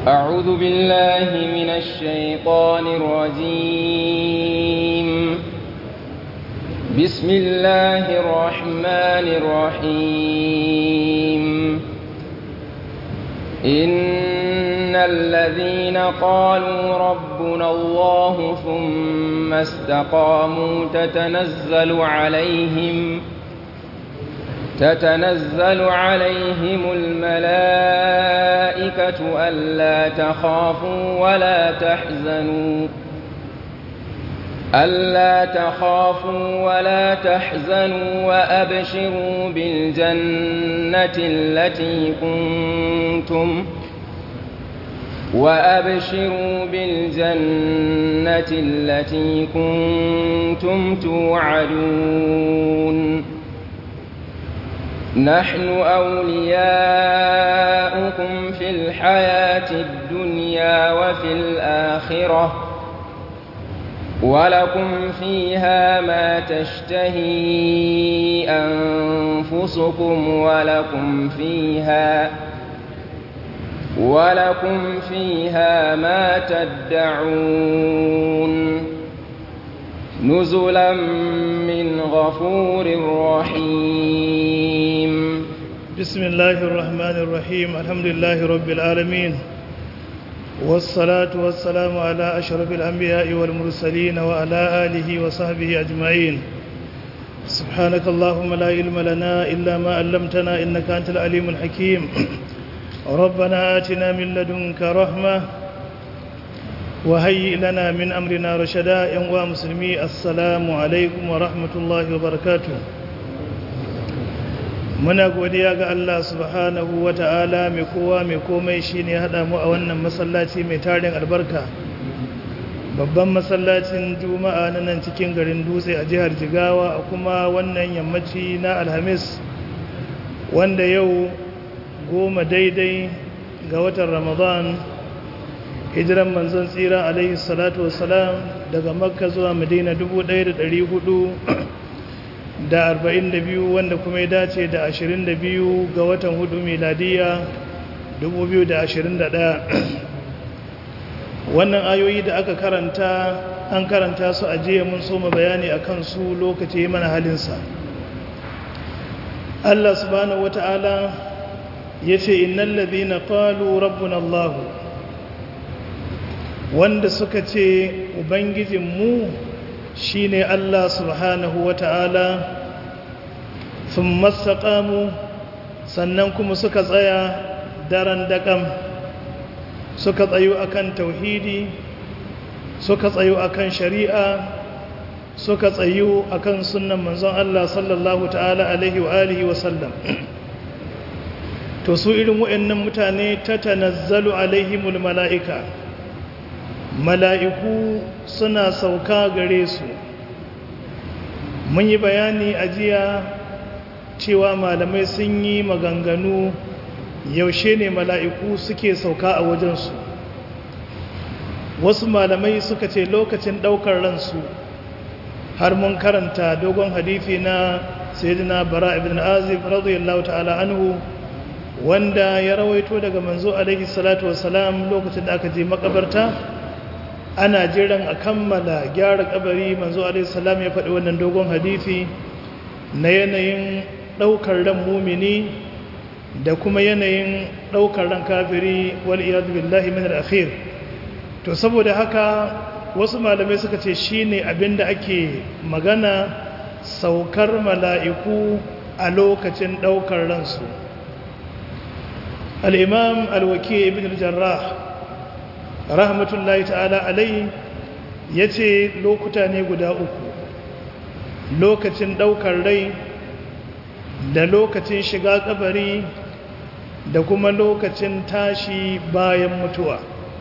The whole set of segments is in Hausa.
أعوذ بالله من الشيطان الرجيم بسم الله الرحمن الرحيم إن الذين قالوا ربنا الله ثم استقاموا تتنزل عليهم تتنزل عليهم الملائكة ألا تخافوا ولا تحزنوا ألا تخافوا ولا تحزنوا وأبشروا بالجنة التي كنتم وأبشروا بالجنة التي كنتم توعدون نحن أولياؤكم في الحياة الدنيا وفي الآخرة ولكم فيها ما تشتهي أنفسكم ولكم فيها ولكم فيها ما تدعون نزلا من غفور رحيم بسم الله الرحمن الرحيم الحمد لله رب العالمين والصلاة والسلام على أشرف الأنبياء والمرسلين وعلى آله وصحبه أجمعين سبحانك اللهم لا علم لنا إلا ما علمتنا إنك أنت العليم الحكيم ربنا آتنا من لدنك رحمة وهيئ لنا من أمرنا رشدا يا مسلمي السلام عليكم ورحمة الله وبركاته muna godiya ga Allah subhanahu wa ta'ala mai kowa mai komai shi ne haɗa mu a wannan masallaci mai tarin albarka babban masallacin juma'a na nan cikin garin dutse a jihar jigawa a kuma wannan yammaci na alhamis wanda yau goma daidai ga watan ramadan hijiran manzon tsira alaihi salatu wasalam daga makka zuwa madina 1400 da arba'in da biyu wanda kuma ya dace da ashirin da biyu ga watan hudu miladiya dubu biyu da ashirin da ɗaya wannan ayoyi da aka karanta an karanta su a jiya mun soma bayani a kansu lokaci mana halinsa Allah subhanahu wata'ala ya ce innan ladina qalu rabbuna Allah wanda suka ce ubangijinmu shi ne Allah subhanahu wa ta'ala sun mastaƙamu sannan kuma suka tsaya daren daƙam suka tsayo akan tauhidi suka tsayo akan shari'a suka tsayo akan sunan manzon Allah sallallahu ta'ala alaihi wa alihi wa sallam to su irin wa'annan mutane ta tanazzalu alaihimul mala'ika mala'iku suna sauka gare su mun yi bayani a jiya cewa malamai sun yi maganganu yaushe ne mala'iku suke sauka a wajensu wasu malamai suka ce lokacin ɗaukar ransu har mun karanta dogon hadithi na sayyidina bara ibn azib radiyallahu ta'ala anhu wanda ya rawaito daga manzo alaihi salatu wasalam lokacin da aka je makabarta ana jiran a kammala gyara kabari manzo alaihissalam ya faɗi wannan dogon hadithi na yanayin ɗaukar ran mumini da kuma yanayin ɗaukar ran kafiri wal iyadu billahi min al-akhir to saboda haka wasu malamai suka ce shine abinda ake magana saukar mala'iku a lokacin ɗaukar ransu al-imam al-waki ibn al-jarrah rahmatullahi ta'ala alai ya ce lokuta ne guda uku lokacin ɗaukar rai da lokacin shiga kabari da kuma lokacin tashi bayan mutuwa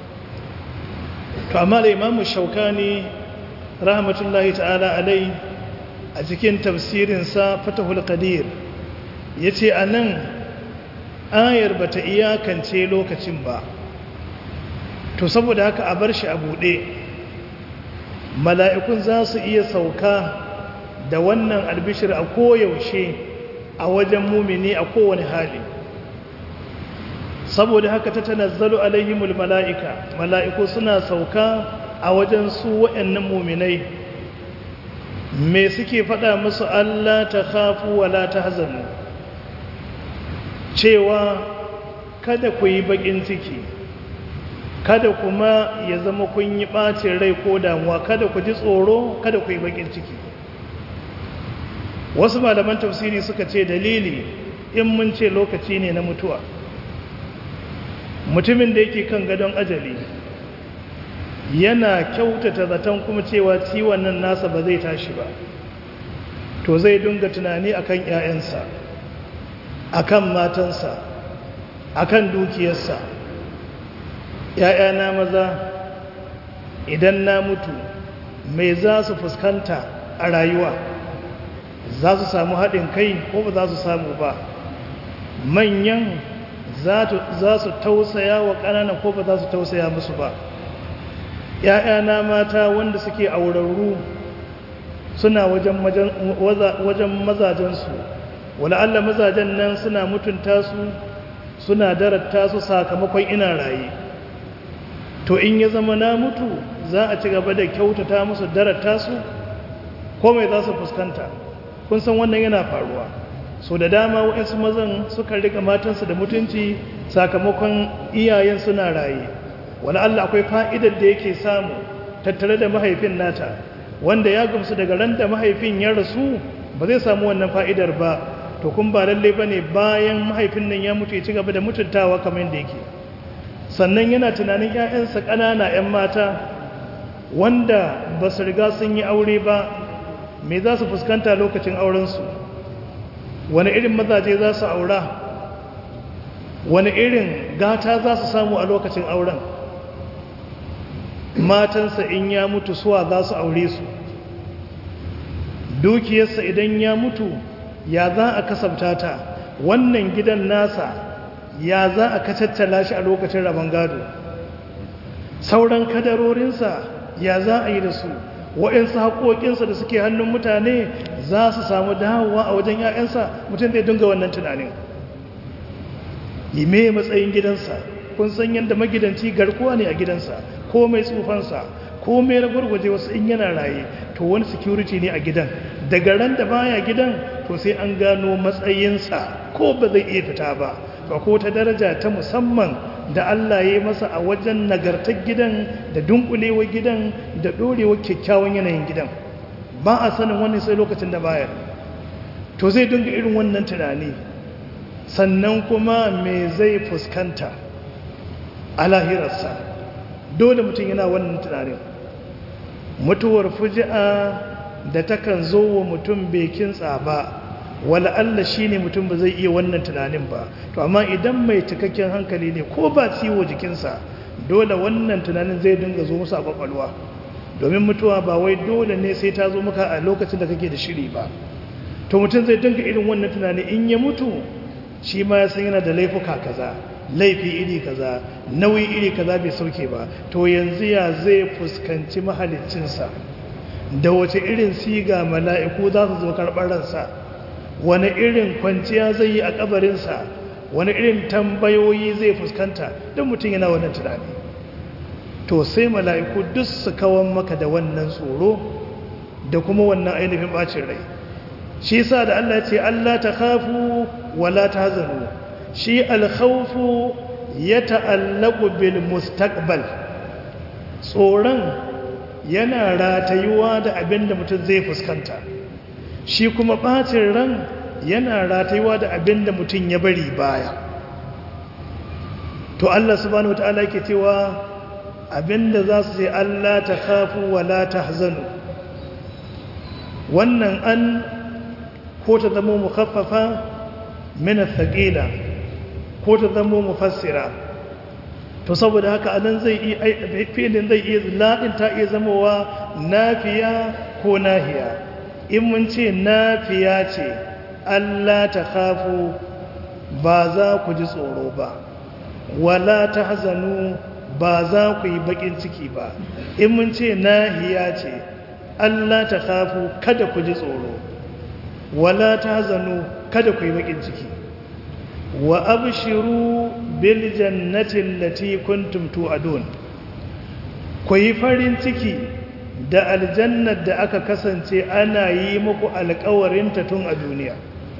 to amma da imamu shaukani rahmatullahi ta'ala alai a cikin tafsirinsa fatahul qadir ya ce a nan ayar bata iyakance lokacin ba to saboda haka a bar shi a buɗe mala'ikun za su iya sauka da wannan albishir a koyaushe a wajen mumini a kowane hali saboda haka ta tanazzalu alaihimul mala'ika mala'iku suna sauka a wajen su waɗannan muminai me suke faɗa musu Allah ta khafu wala ta hazanu cewa kada ku yi baƙin ciki kada kuma ya zama kun yi ɓacin rai ko damuwa kada ku ji tsoro kada ku yi baƙin ciki wasu malaman tafsiri suka ce dalili in mun ce lokaci ne na mutuwa mutumin da yake kan gadon ajali yana kyautata zaton kuma cewa ciwon nan nasa ba zai tashi ba to zai dunga tunani akan 'ya'yansa akan matansa akan dukiyarsa ‘ya'yana maza idan na mutu mai za su fuskanta a rayuwa za su samu haɗin kai ko ba za su samu ba manyan za su tausaya wa ƙananan ko ba za su tausaya musu ba ‘ya'yana mata wanda suke aurarru suna wajen mazajensu wala Allah mazajen nan suna mutunta su suna darata su sakamakon ina raye to in ya zama na mutu za a ci gaba da kyautata musu darata su ko mai za su fuskanta kun san wannan yana faruwa so da dama waɗansu mazan suka rika matansu da mutunci sakamakon iyayen suna raye wani Allah akwai fa'idar da yake samu tattare da mahaifin nata wanda ya gamsu daga ran da mahaifin ya rasu ba zai samu wannan fa'idar ba to kun ba lalle ba ne bayan mahaifin nan ya mutu ya ci gaba da mutuntawa kamar yadda yake sannan yana tunanin 'ya'yansa ƙanana 'yan mata wanda ba su riga sun yi aure ba me za su fuskanta lokacin aurensu wani irin mazaje za su aura wani irin gata za su samu a lokacin auren matansa in ya mutu suwa za su aure su dukiyarsa idan ya mutu ya za a kasabta ta wannan gidan nasa ya za a kacaccala shi a lokacin rabon gado sauran kadarorinsa ya za a yi da su waɗansu haƙoƙinsa da suke hannun mutane za su samu dawowa a wajen 'ya'yansa mutum zai dunga wannan tunanin yi me matsayin gidansa kun san yadda magidanci garkuwa ne a gidansa ko mai tsufansa ko mai ragwargwaje wasu in yana raye to wani security ne a gidan daga ran da baya gidan to sai an gano matsayinsa ko ba zai iya fita ba ba ko ta daraja ta musamman da Allah ya yi masa a wajen nagartar gidan da dunkulewar gidan da ɗorewar kyakkyawan yanayin gidan ba a sanin wani sai lokacin da baya to zai dunga irin wannan tunani sannan kuma me zai fuskanta a lahirarsa dole mutum yana wannan tunanin mutuwar fuji'a da takan zo wa mutum bai kintsa ba wala Allah shi ne mutum ba zai iya wannan tunanin ba to amma idan mai cikakken hankali ne ko ba ciwo jikinsa dole wannan tunanin zai dinga zo musu a kwakwalwa domin mutuwa ba wai dole ne sai ta zo maka a lokacin da kake da shiri ba to mutum zai dinga irin wannan tunani in ya mutu shi ma ya san yana da laifuka kaza laifi iri kaza nauyi iri kaza bai sauke ba to yanzu ya zai fuskanci mahaliccinsa da wace irin siga mala'iku za su zo karɓar ransa wani irin kwanciya zai yi a kabarinsa wani irin tambayoyi zai fuskanta don mutum yana wannan tunani to sai mala'iku duk su kawan maka da wannan tsoro da kuma wannan ainihin bacin rai shi sa da Allah ce Allah ta kafu wala ta hazanu shi alkhawfu ya ta'allaku bil mustaqbal tsoron yana ratayuwa da abin da mutum zai fuskanta shi kuma ɓacin ran yana ratayuwa da abin da mutum ya bari baya to Allah subhanahu wata'ala ke cewa abin da za su ce Allah ta kafu wala ta hazanu wannan an ko ta zama mukaffafa mina thaqila ko ta zama mufassira to saboda haka anan zai iya filin zai iya ladin ta iya zamowa nafiya ko nahiya in mun ce nafiya ce Allah ta khafu ba za ku ji tsoro ba wala ta hazanu ba za ku yi bakin ciki ba in mun ce nahiya ce Allah ta khafu kada ku ji tsoro wala ta hazanu kada ku yi bakin ciki wa abshiru bil jannati allati kuntum tu'adun ku yi farin ciki da aljannar da aka kasance ana yi muku alƙawarinta tun a duniya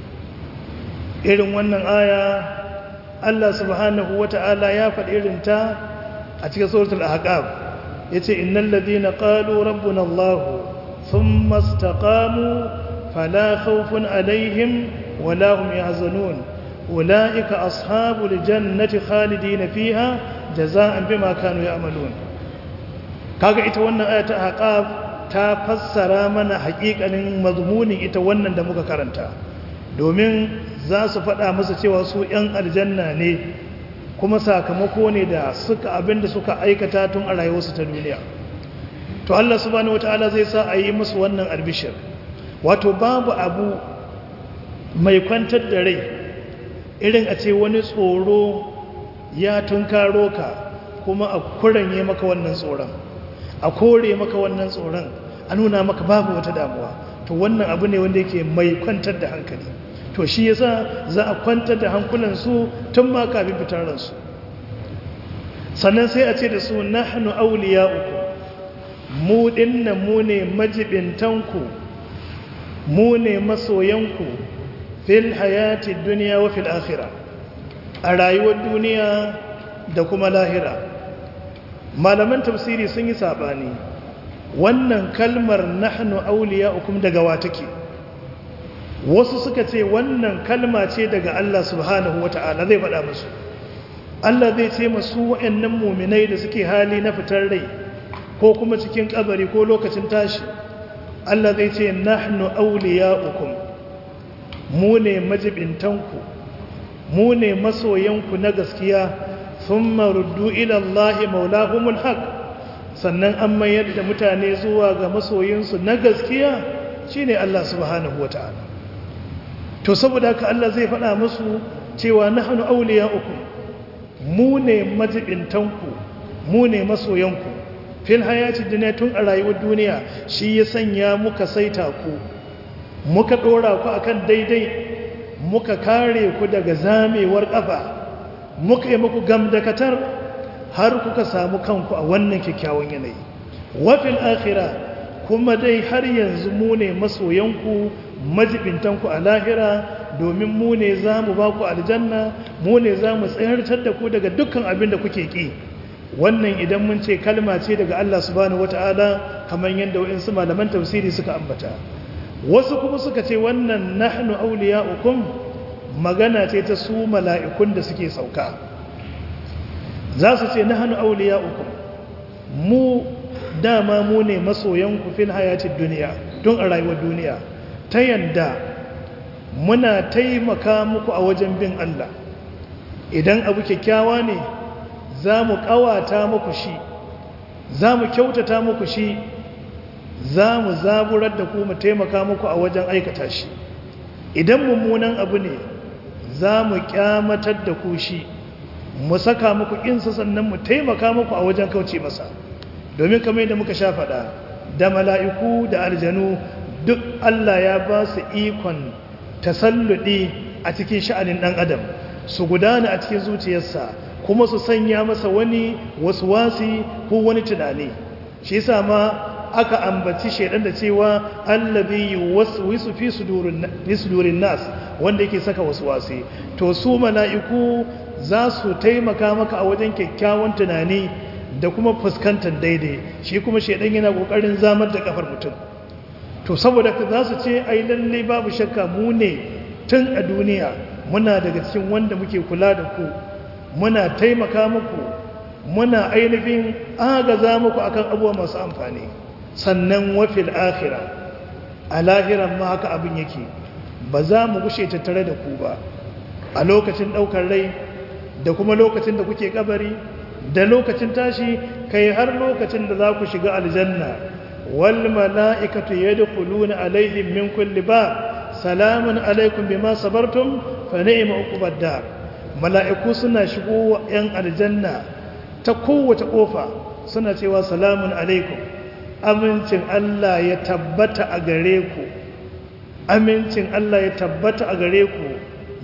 irin wannan aya Allah subhanahu wata'ala ya faɗi irinta a cikin suratul ahqaf yace innal ladina qalu rabbuna Allah thumma istaqamu fala khawfun alaihim wala hum yahzanun ulaika ashabul jannati khalidina fiha jazaan bima kanu ya'malun kaga ita wannan aya ta ahqaf ta fassara mana haƙiƙanin mazmunin ita wannan da muka karanta domin za su faɗa masa cewa su 'yan aljanna ne kuma sakamako ne da suka abinda suka aikata tun a rayuwarsu ta duniya to Allah subhanahu wataala zai sa a yi musu wannan albishir wato babu abu mai kwantar da rai irin a ce wani tsoro ya tunkaro ka kuma a kuranye maka wannan tsoron a kore maka wannan tsoron a nuna maka babu wata damuwa to wannan abu ne wanda yake mai kwantar da hankali to shi yasa za a kwantar da hankulansu tun ma kafin fitar ransu sannan sai a ce da su nahnu awliya'ukum mu dinnan mu ne majibintanku mu ne masoyanku fil hayati dunya wa fil akhirah a rayuwar duniya da kuma lahira malaman tafsiri sun yi sabani wannan kalmar nahnu awliya'ukum daga wa take wasu suka ce wannan kalma ce daga Allah subhanahu wata'ala zai faɗa musu Allah zai ce masu wa'annan muminai da suke hali na fitar rai ko kuma cikin kabari ko lokacin tashi Allah zai ce nahnu awliya'ukum mu ne majibintanku mu ne masoyanku na gaskiya thumma ruddu ila Allah maulahumul haq sannan an mayar da mutane zuwa ga masoyinsu na gaskiya shine Allah subhanahu wata'ala to saboda haka Allah zai faɗa musu cewa nahnu awliya'ukum mu ne majibintanku mu ne masoyanku fil hayati dunya tun a rayuwar duniya shi ya sanya muka saita ku muka dora ku akan daidai muka kare ku daga zamewar kafa muka yi muku gamdakatar har kuka samu kanku a wannan kyakkyawan yanayi wa fil akhirah kuma dai har yanzu mu ne masoyanku majibintanku a lahira domin mu ne za mu ba ku aljanna mu ne za mu tsayartar da ku daga dukkan abin da kuke ƙi wannan idan mun ce kalma ce daga Allah subhanahu wata'ala kamar yadda wa'insu malaman tafsiri suka ambata wasu kuma suka ce wannan nahnu awliya'ukum magana ce ta su mala'ikun da suke sauka za su ce nahnu awliya'ukum mu dama mu ne masoyanku fil hayatid duniya tun a rayuwar duniya ta yadda muna taimaka muku a wajen bin Allah idan abu kyakkyawa ne za mu ƙawata muku shi za mu kyautata muku shi za mu zaburar da ku mu taimaka muku a wajen aikata shi idan mummunan abu ne za mu kyamatar da ku shi mu saka muku insa sannan mu taimaka muku a wajen kauce masa domin kamar yadda muka sha faɗa da mala'iku da aljanu duk Allah ya ba su ikon tasalludi a cikin sha'anin ɗan adam su gudana a cikin zuciyarsa kuma su sanya masa wani wasu wasi ko wani tunani shi yasa ma aka ambaci shaidan da cewa allazi yuwaswisu fi sudurin fi sudurin nas wanda yake saka wasu wasi to su mala'iku za su taimaka maka a wajen kyakkyawan tunani da kuma fuskantar daidai shi kuma shaidan yana kokarin zamar da kafar mutum to saboda ka za su ce ai lalle babu shakka mu ne tun a duniya muna daga cikin wanda muke kula da ku muna taimaka muku muna ainihin agaza muku akan abubuwa masu amfani sannan wafil akhira a lahiran ma haka abin yake ba za mu gushe tattare da ku ba a lokacin ɗaukar rai da kuma lokacin da kuke kabari da lokacin tashi kai har lokacin da za ku shiga aljanna wal mala'ikatu yadkhuluna alaihim min kulli bab salamun alaikum bima sabartum fa ni'ma uqubad dar mala'iku suna shigo wa yan aljanna ta kowace kofa suna cewa salamun alaikum amincin Allah ya tabbata a gare ku amincin Allah ya tabbata a gare ku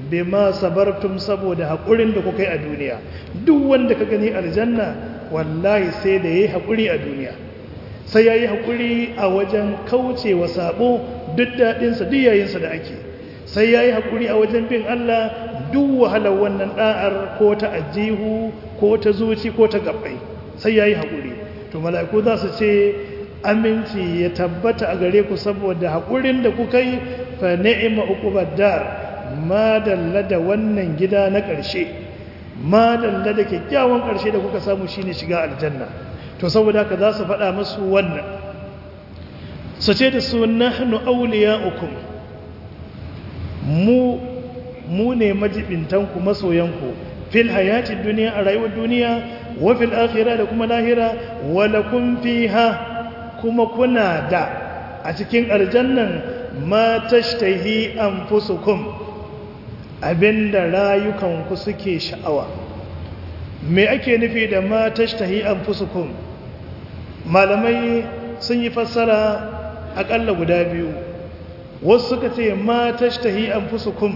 bima sabartum saboda haƙurin da kuka yi a duniya duk wanda ka gani aljanna wallahi sai da yayi haƙuri a duniya sai yayi haƙuri a wajen kaucewa sabo duk daɗinsa duk yayinsa da ake sai yayi haƙuri a wajen bin Allah duk wahalar wannan da'ar ko ta ajihu ko ta zuci ko ta gabbai sai yayi haƙuri to mala'iku za su ce aminci ya tabbata a gare ku saboda haƙurin da kuka yi fa ni'ima uqubad dar ma dalla da wannan gida na ƙarshe ma dalla da kyakkyawan ƙarshe da kuka samu shine shiga aljanna to saboda haka za su faɗa musu wannan su ce da su nahnu awliya'ukum mu mu ne majibintanku masoyanku fil hayati duniya a rayuwar duniya wa fil akhirah da kuma lahira wa lakum fiha kuma kuna da a cikin aljannan ma tashtahi anfusukum abinda rayukanku suke sha'awa me ake nufi da ma tashtahi anfusukum malamai sun yi fassara akalla guda biyu wasu suka ce ma tashtahi anfusukum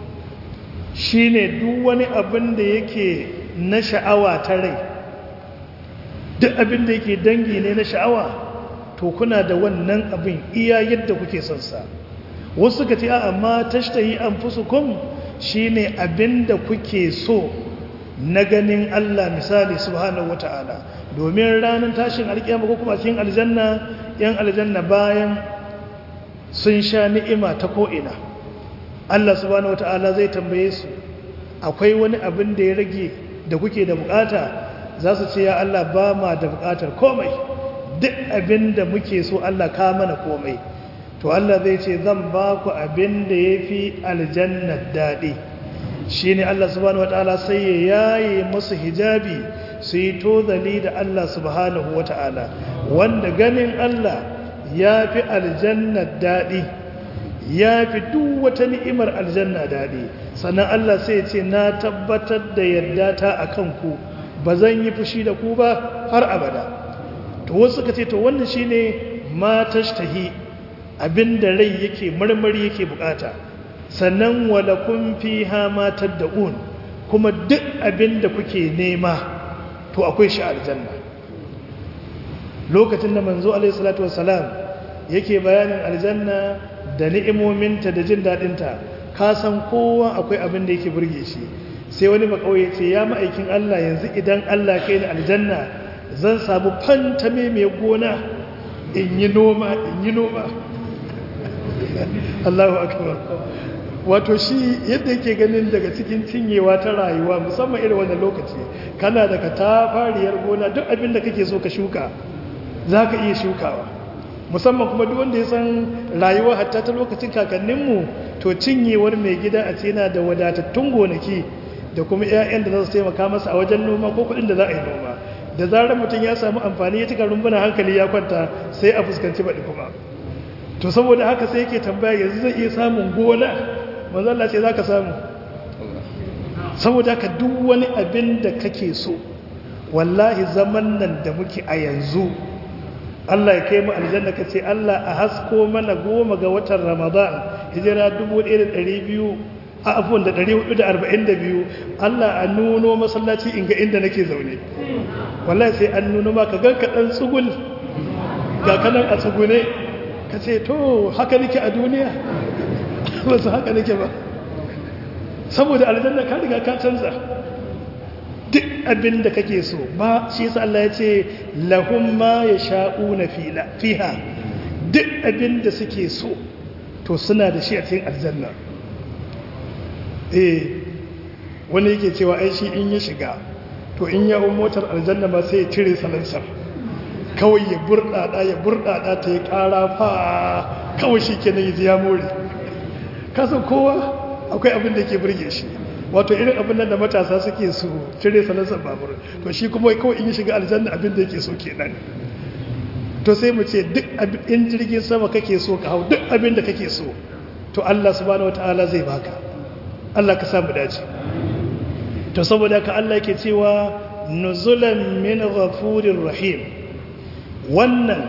shine duk wani abin da yake na sha'awa ta rai duk abin da yake dangi ne na sha'awa to kuna da wannan abin iya yadda kuke son sa wasu suka ce a amma tashtahi anfusukum shine abin da kuke so na ganin Allah misali subhanahu wata'ala domin ranar tashin alkiyama ko kuma cikin aljanna yan aljanna bayan sun sha ni'ima ta ko'ina Allah subhanahu wata'ala zai tambaye su akwai wani abin da ya rage da kuke da bukata za su ce ya Allah ba ma da bukatar komai duk abin da muke so Allah ka mana komai to Allah zai ce zan ba ku abin da ya fi aljannar daɗi shi ne Allah subhanahu wata'ala sai ya yaye musu hijabi su yi tozali da Allah subhanahu wata'ala wanda ganin Allah ya fi aljannar daɗi ya fi duk wata ni'imar aljanna daɗi sannan Allah sai ce na tabbatar da yadda ta a kanku ba zan yi fushi da ku ba har abada to wasu suka ce to wannan shine ma tashtahi abinda rai yake marmari yake bukata sannan walakun fiha ma tad'un kuma duk abinda kuke nema to akwai shi aljanna lokacin da manzo alaihi salatu wassalam yake bayanin aljanna da ni'imominta da jin dadinta ka san kowa akwai abin da yake burge shi sai wani makauye ce ya ma'aikin Allah yanzu idan Allah kai ni aljanna zan samu fantame mai gona in yi noma in yi noma Allahu akbar wato shi yadda yake ganin daga cikin cinyewa ta rayuwa musamman irin wannan lokaci kana da ka tafariyar gona duk abin da kake so ka shuka za ka iya shukawa musamman kuma duk wanda ya san rayuwa hatta ta lokacin kakanninmu to cinyewar mai gida a ce yana da wadatattun gonaki da kuma 'ya'yan da za su taimaka masa a wajen noma ko kuɗin da za a yi noma da zarar mutum ya samu amfani ya cika rumbuna hankali ya kwanta sai a fuskanci baɗi kuma to saboda haka sai yake tambaya yanzu zai iya samun gona manzala ce za ka samu saboda haka duk wani abin da kake so wallahi zaman nan da muke a yanzu Allah ya kai mu aljanna ka ce Allah a hasko mana goma ga watan Ramadan hijira 1200 a afuwan da 442 Allah a nuno masallaci inga inda nake zaune wallahi sai an nuno maka ganka dan tsugul ga kanan a tsugune ka ce to haka nake a duniya ba su haka nake ba saboda aljanna ka riga ka canza duk abin da kake so ba shi yasa Allah ya ce lahum ma yasha'una fiha duk abin da suke so to suna da shi a cikin aljanna eh wani yake cewa ai shi in ya shiga to in ya hau motar aljanna ba sai ya cire salansar kawai ya burɗaɗa ya burɗaɗa ta yi ƙara fa kawai shi kenan ya ji ya more kasan kowa akwai abin da ke burge shi wato irin abin nan da matasa suke su cire salansar babur to shi kuma kawai in ya shiga aljanna abin da yake so kenan to sai mu ce duk in jirgin sama kake so ka hau duk abin da kake so to Allah subhanahu wataala zai baka Allah ka samu dace to saboda ka Allah yake cewa nuzulan min ghafurir rahim wannan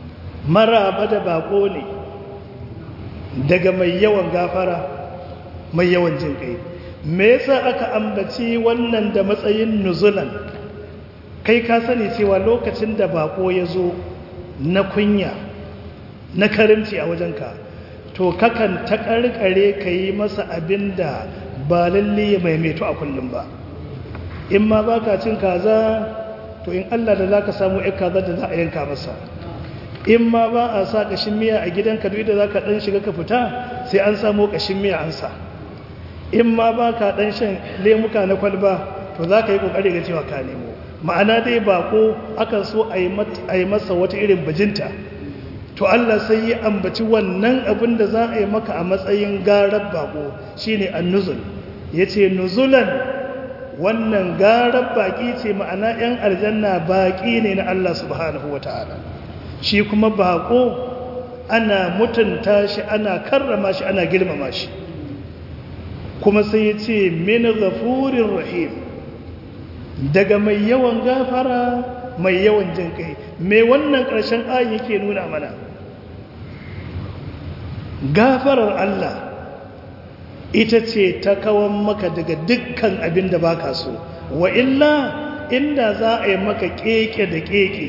maraba da bako ne daga mai yawan gafara mai yawan jin kai me yasa aka ambaci wannan da matsayin nuzulan kai ka sani cewa lokacin da bako ya zo na kunya na karimci a wajenka to kakan ta karkare ka yi masa abin da ba lalle ya maimaito a kullum ba in ma ba ka cin kaza to in allah da za ka samu ya kaza da za a yanka masa in ma ba a sa ƙashin miya a gidanka duk da za ka ɗan shiga ka fita sai an samu ƙashin miya an sa in ma ba ka ɗan shan lemuka na kwalba to za ka yi ƙoƙari ga cewa ka nemo ma'ana dai bako akan so a yi masa wata irin bajinta to Allah sai ya ambaci wannan abin da za a yi maka a matsayin garar bako shine annuzul yace nuzulan wannan garar baki ce ma'ana 'yan aljanna baki ne na Allah subhanahu wataala shi kuma bako ana mutunta shi ana karrama shi ana girmama shi kuma sai ya ce min ghafurir rahim daga mai yawan gafara mai yawan jin kai mai wannan ƙarshen ayin yake nuna mana gafarar Allah ita ce ta kawan maka daga dukkan abin da baka so wa illa inda za a yi maka keke da keke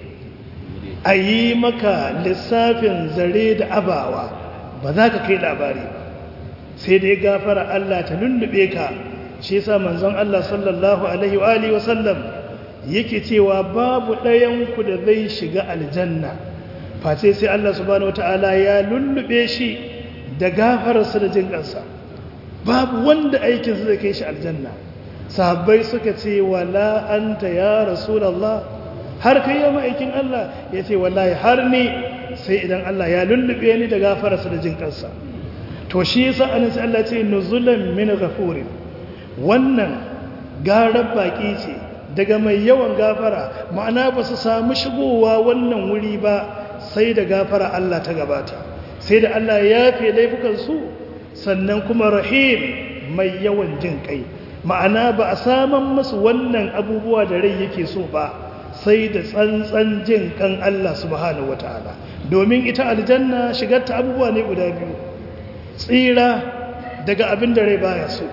a yi maka lissafin zare da abawa ba za ka kai labari ba sai dai gafara Allah ta lullube ka shi yasa manzon Allah sallallahu alaihi wa alihi wasallam yake cewa babu ɗayan ku da zai shiga aljanna face sai Allah subhanahu wataala ya lullube shi da gafararsa da jin kansa babu wanda aikin zai kai shi aljanna sahabbai suka ce wala anta ya rasulullah har kai ya aikin Allah ya ce wallahi har ni sai idan Allah ya lullube ni da gafararsa da jin kansa to shi yasa annabi sai Allah ce nuzulan min ghafurin wannan garar baki ce daga mai yawan gafara ma'ana ba su samu shigowa wannan wuri ba sai da gafara Allah ta gabata sai da Allah ya fi laifukansu sannan kuma rahim mai yawan jin kai ma'ana ba a saman masu wannan abubuwa da rai yake so ba sai da tsantsan jin kan Allah subhanahu wataala domin ita aljanna shigarta abubuwa ne guda biyu tsira daga abin da rai baya so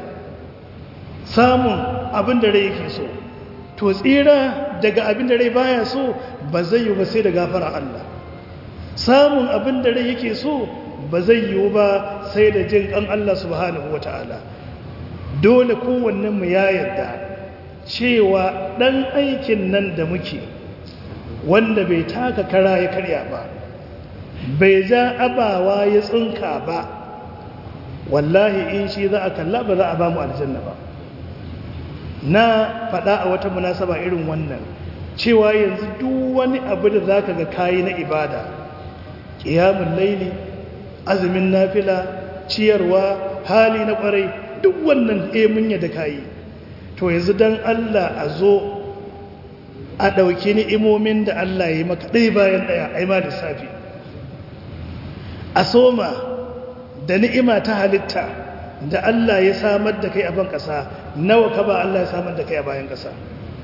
samun abin da rai yake so to tsira daga abin da rai baya so ba zai yi ba sai da gafara Allah samun abin da rai yake so ba zai yi ba sai da jin kan Allah subhanahu ta'ala. dole kowannen mu ya yarda cewa dan aikin nan da muke wanda bai taka kara ya karya ba bai ja abawa ya tsinka ba wallahi in shi za a kalla ba za a ba mu aljanna ba na faɗa a wata munasaba irin wannan cewa yanzu duk wani abu da za ka ga kayi na ibada ƙiyamun laili azumin nafila ciyarwa hali na ƙwarai duk wannan emunya da kayi to yanzu don allah a zo a ɗauki ni'imomin da allah ya yi maka ɗaya bayan ɗaya a yi ma lissafi a soma da ni'ima ta halitta da Allah ya samar da kai a ban ƙasa nawa ka ba Allah ya samar da kai a bayan ƙasa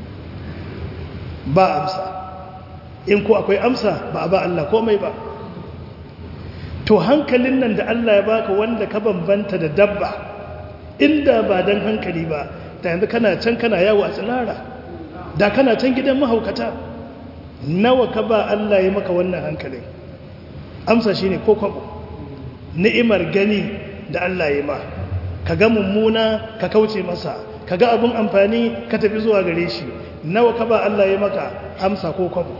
ba amsa in ko akwai amsa ba a ba Allah komai ba to hankalin nan da Allah ya baka wanda ka bambanta da dabba inda ba dan hankali ba da yanzu kana can kana yawo a tsinara da kana can gidan mahaukata nawa ka ba Allah ya maka wannan hankalin amsa shine ko kwabo ni'imar gani da Allah ya ma ka ga mummuna ka kauce masa ka ga abin amfani ka tafi zuwa gare shi nawa ka ba Allah ya maka amsa ko kwabo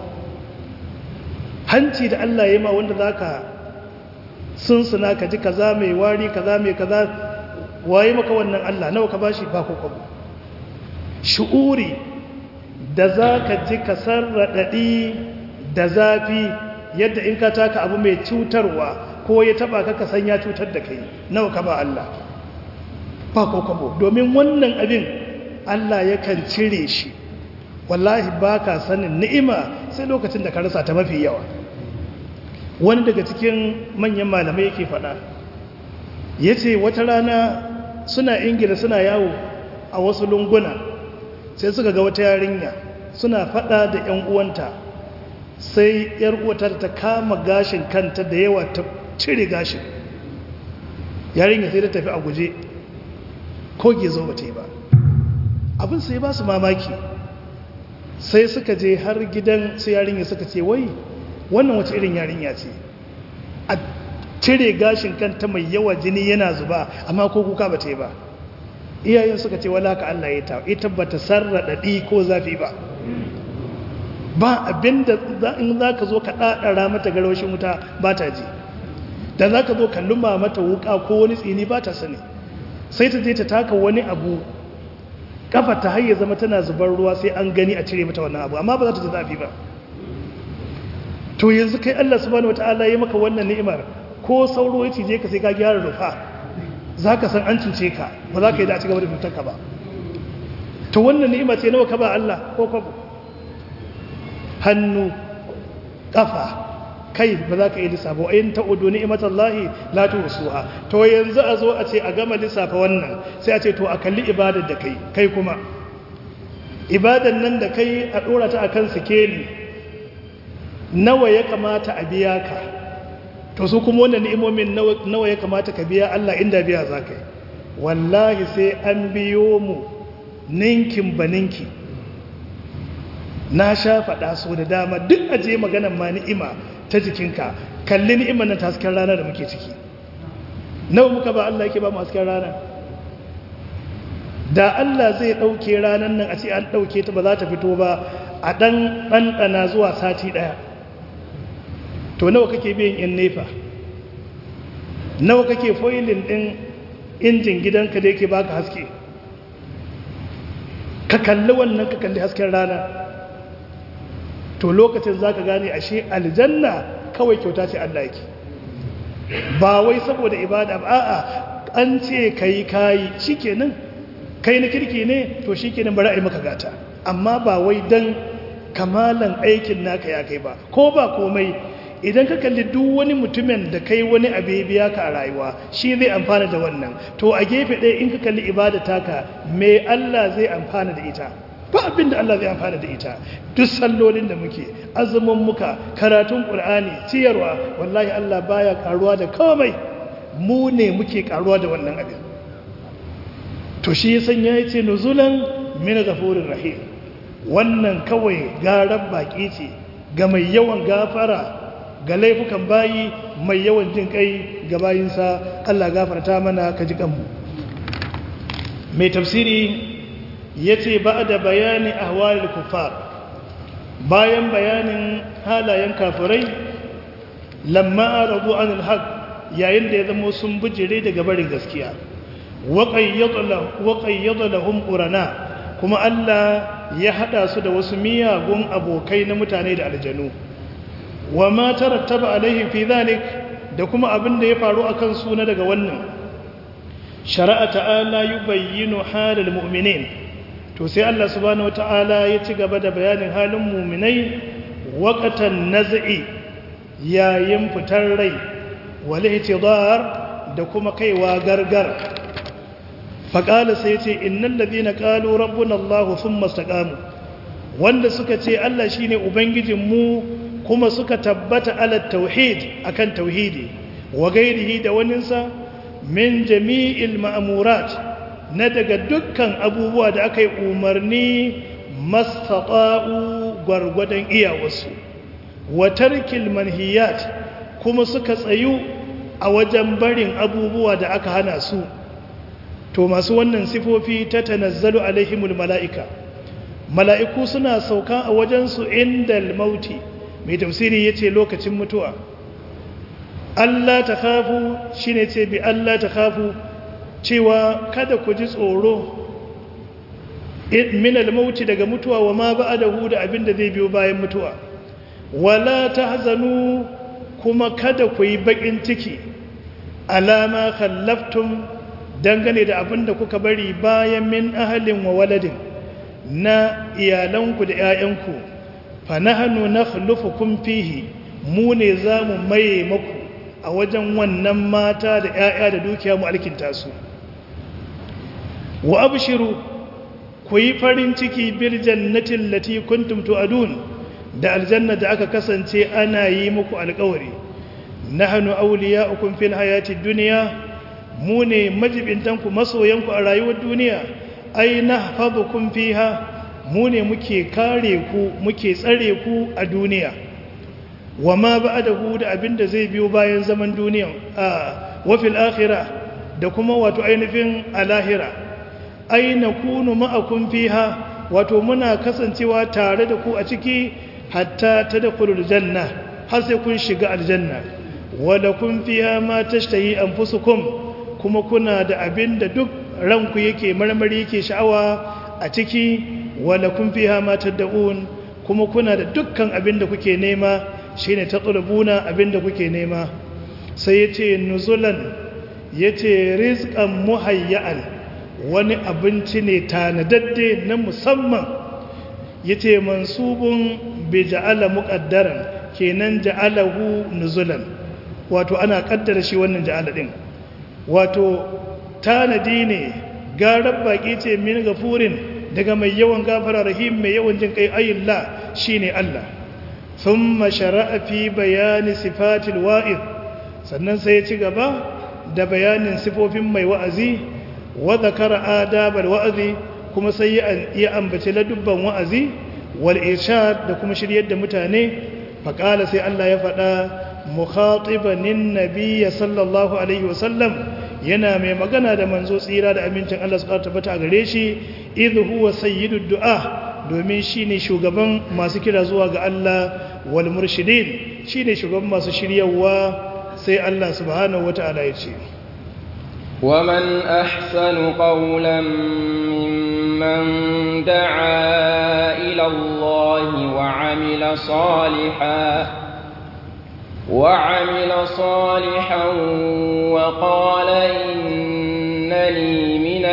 hanci da Allah ya ma wanda za ka sunsuna ka ji kaza mai wari kaza mai kaza waye maka wannan Allah nawa ka ba shi ba ko kwabo shu'uri da za ka ji ka sarraɗaɗi da zafi yadda in ka taka abu mai cutarwa ko ya taba ka san ya cutar da kai nawa ka ba Allah ba ko kabo domin wannan abin Allah yakan cire shi wallahi ba ka sanin ni'ima sai lokacin da ka rasa ta mafi yawa wani daga cikin manyan malamai yake faɗa ya ce wata rana suna ingila suna yawo a wasu lunguna sai suka ga wata yarinya suna faɗa da 'yan uwanta sai 'yar uwatar ta kama gashin kanta da yawa ta cire gashin yarinya sai ta tafi a guje ko gezo ba ta yi ba abin sai ba su mamaki sai suka je har gidan su yarinya suka ce wai wannan wace irin yarinya ce a cire gashin kanta mai yawa jini yana zuba amma ko kuka ba ta yi ba iyayen suka ce wala ka Allah ya ta ita ba ta sarraɗaɗi ko zafi ba ba abinda in za ka zo ka ɗaɗara mata garwashin wuta ba ta ji da za ka zo ka luma mata wuka ko wani tsini ba ta sani sai ta je ta taka wani abu kafa ta hayya zama tana zubar ruwa sai an gani a cire mata wannan abu amma ba za ta ji zafi ba to yanzu kai Allah subhanahu wataala ya maka wannan ni'imar ko sauro ya cije ka sai ka gyara rufa za ka san an cuce ka ba za ka yi da a cigaba da cutar ba to wannan ni'ima ce nawa ka ba Allah ko kwabo hannu kafa kai ba za ka yi lissafa wa in ta'udu ni'imatan lahi la tuhsuha to yanzu a zo a ce a gama lissafa wannan sai a ce to a kalli ibadar da kai kai kuma ibadar nan da kai a dora ta akan sikeli nawa ya kamata a biya ka to su kuma wannan ni'imomin nawa ya kamata ka biya Allah inda biya za ka yi wallahi sai an biyo mu ninkin ba ninki na sha faɗa so da dama duk aje maganan ma ni'ima ta jikinka kalli ni'imar nan ta hasken rana da muke ciki nawa muka ba Allah yake ba mu hasken rana da Allah zai ɗauke ranar nan a ce an ɗauke ta ba za ta fito ba a ɗan ɗanɗana zuwa sati ɗaya to nawa kake biyan in nefa nawa kake foilin ɗin injin gidanka da yake baka haske ka kalli wannan ka kalli hasken rana to lokacin za ka gane ashe aljanna kawai kyauta ce Allah yake ba wai saboda ibada ba a'a an ce kai kayi shikenan kai na kirki ne to shikenan bari a yi maka gata amma ba wai dan kamalan aikin naka ya kai ba ko ba komai idan ka kalli duk wani mutumin da kai wani abu biya ka a rayuwa shi zai amfana da wannan to a gefe ɗaya in ka kalli ibada taka me Allah zai amfana da ita ba abinda Allah zai amfana da ita duk sallolin da muke azumin muka karatun qur'ani ciyarwa wallahi Allah baya karuwa da komai mu ne muke karuwa da wannan abin to shi ya sanya yace nuzulan min ghafurir rahim wannan kawai garar baki ce ga mai yawan gafara ga laifukan bayi mai yawan jin kai ga bayinsa Allah gafarta mana ka ji kanmu mai tafsiri ya ce ba da bayani a hawalin kufar bayan bayanin halayen kafirai lamma a rabu an alhaq yayin da ya zama sun bijire daga barin gaskiya waƙayyada lahum ƙurana kuma Allah ya haɗa su da wasu miyagun abokai na mutane da aljanu wa ma tarattaba alaihi fi zalik da kuma abin da ya faru akan suna daga wannan shari'a ta'ala yubayyinu halal mu'minin to sai Allah subhanahu wata'ala ya ci gaba da bayanin halin mu'minai waqatan naz'i yayin fitar rai wal ihtidar da kuma kaiwa gargar faqala sai ce innal ladina qalu rabbuna Allah thumma istaqamu wanda suka ce Allah shine ubangijin mu kuma suka tabbata ala tauhid akan tauhidi wa gairihi da waninsa min jami'il ma'murat na daga dukkan abubuwa da aka yi umarni mastata'u gwargwadon iyawarsu wa tarkil manhiyat kuma suka tsayu a wajen barin abubuwa da aka hana su to masu wannan sifofi ta tanazzalu alaihimul mala'ika mala'iku suna sauka a wajensu indal mauti mai tafsiri ya ce lokacin mutuwa Allah ta kafu shi ne ce bi Allah ta kafu cewa kada ku ji tsoro minal mauti daga mutuwa wa ma ba da hu da abin da zai biyo bayan mutuwa wala ta hazanu kuma kada ku yi bakin ciki alama khallaftun dangane da abin da kuka bari bayan min ahalin wa waladin na iyalanku da 'ya'yanku fanahanu na khulufukum fihi mu ne za mu maye maku a wajen wannan mata da 'ya'ya da dukiya mu alkinta su wa abshiru ku yi farin ciki bil jannatin lati kuntum tu'adun da aljanna da aka kasance ana yi muku alƙawari nahnu awliya'ukum fil hayati dunya mu ne majibintanku masoyanku a rayuwar duniya ai nahfazukum fiha mu ne muke kare ku muke tsare ku a duniya wa ma ba'dahu da abinda zai biyo bayan zaman duniya a wa fil akhirah da kuma wato ainihin alahira ai nakunu ma'akum fiha wato muna kasancewa tare da ku a ciki hatta tadkhulul janna har sai kun shiga aljanna wa lakum fiha ma tashtahi anfusukum kuma kuna da abinda duk ranku yake marmari yake sha'awa a ciki wala kun fiha ma tad'un kuma kuna da dukkan abin da kuke nema shine tatsulubuna abin da kuke nema sai yace nuzulan yace rizqan muhayya'an wani abinci ne tanadadde na musamman yace mansubun bi ja'ala muqaddaran kenan ja'alahu nuzulan wato ana kaddara shi wannan ja'ala din wato tanadi ne garar baki ce min gafurin daga mai yawan gafara rahim mai yawan jin kai ayyullah shine Allah thumma shara'a fi bayani sifatil wa'id sannan sai ya ci gaba da bayanin sifofin mai wa'azi wa zakara adabal wa'azi kuma sai ya ambaci ladubban wa'azi wal irshad da kuma shiryar da mutane faqala sai Allah ya faɗa mukhatibanin nabiyya sallallahu alaihi wasallam yana mai magana da manzo tsira da amincin Allah suka tabbata a gare shi idhu huwa sayyidud du'a domin shine shugaban masu kira zuwa ga Allah wal murshidin shine shugaban masu shiryawa sai Allah subhanahu wata'ala ya ce ومن أحسن قولا ممن دعا إلى الله وعمل صالحا وعمل صالحا وقال إنني من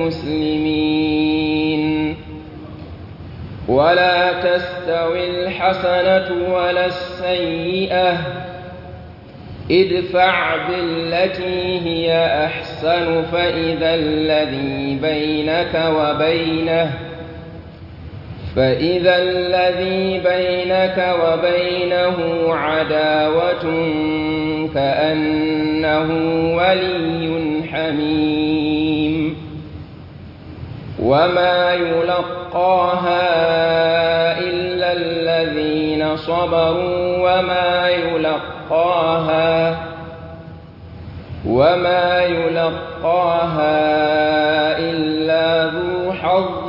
المسلمين ولا تستوي الحسنة ولا السيئة ادفع بالتي هي أحسن فإذا الذي بينك وبينه فإذا الذي بينك وبينه عداوة كأنه ولي حميم وما يلقاها إلا الذين صبروا وما يلقاها وما يلقاها إلا ذو حظ